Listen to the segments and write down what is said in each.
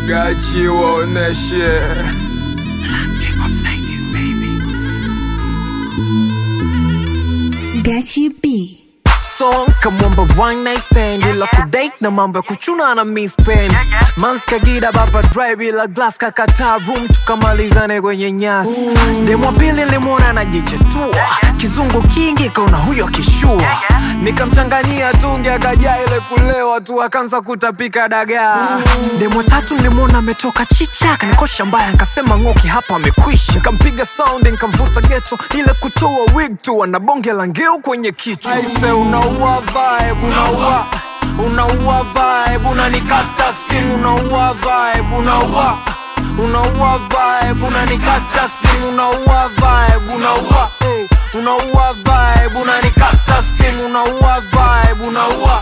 Gachi waoneshe Gachi B. song kamwamba one night stand ila kudate na mambo ya kuchuna na miss pen mans kagira baba drive ila glass kakataa room tukamalizane kwenye nyasi demo pili limwona anajichetua kizungu kingi kaona huyo akishua nikamchanganyia tungi akajaa ile kulewa tu akaanza kutapika dagaa demo tatu nilimwona ametoka chicha kanikosha mbaya nkasema ng'oki hapa amekwisha nikampiga sound nikamvuta geto ile kutoa wig tu ana bonge la ngeu kwenye kichwa aise unaua vibe unaua unaua vibe unanikata sting unaua vibe unaua unaua vibe unanikata sting unaua vibe unaua hey, unaua vibe unanikata sting unaua vibe unaua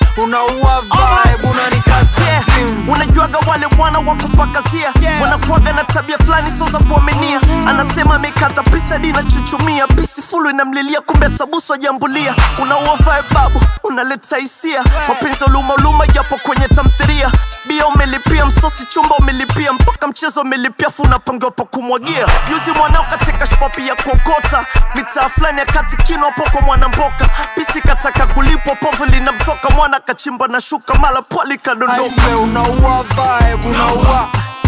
unaua vibe unanikata sting unajuaga wale wana wa kupakazia wanakuaga na tabia fulani sio za kuaminia anasema amekata pisa dina chuchumia pisi fulu inamlilia kumbe atabusu ajambulia unaua vibe babu unaleta hisia mapenzi uluma uluma japo kwenye tamthiria bia umelipia msosi chumba umelipia mpaka mchezo umelipia fu unapangiwa pa kumwagia juzi mwanao katika shpapi ya kuokota mitaa fulani ya kati kino hapo kwa mwanamboka pisi kataka kulipwa povu linamtoka mwana kachimba na shuka mala pwali kadondoka Aise unaua vibe unaua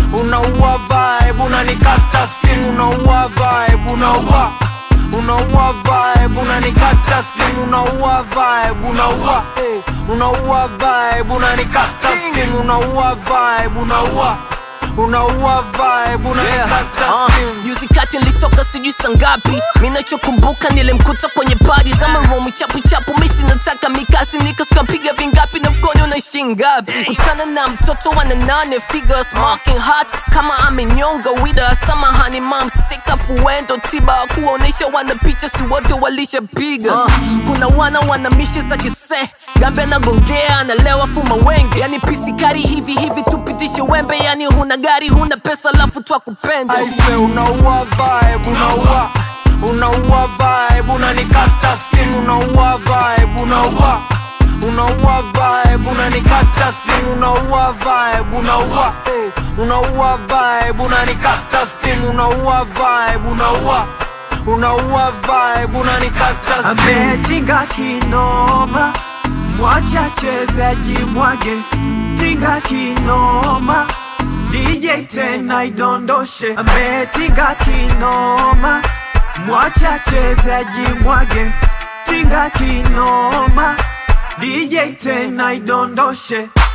unaua vibe unanikata sting unaua vibe unaua unaua vibe unanikata sting unaua vibe unaua eh, unaua vibe unanikata sting unaua vibe unaua unaua vibe unanikata sting juzi kati nilitoka sijui sangapi minachokumbuka nilimkuta kwenye padi za maromu chapu chapu misi nataka mikasi nikaskapiga vingapi na mkono unaishi ngapi kutana na mtoto wana nane figures smoking hot kama amenyonga wida samahani mam sika fuendo tiba kuonesha wana picha si wote walishapiga kuna wana wana mishe za kise gambe anagongea analewa fuma wenge yani pisikari hivi hivi tupitishe wembe yani huna gari huna pesa lafu twakupenda aise unaua vibe unaua unaua vibe unanikata sting unaua vibe unaua unaua vibe unanikata sting unaua vibe unaua eh, unaua vibe unanikata sting unaua vibe unaua unaua vibe unanikata sting ametinga kinoma mwacha chezaji mwage tinga kinoma DJ tena idondoshe ametinga kinoma mwacha chezaji mwage tinga kinoma DJ tena idondoshe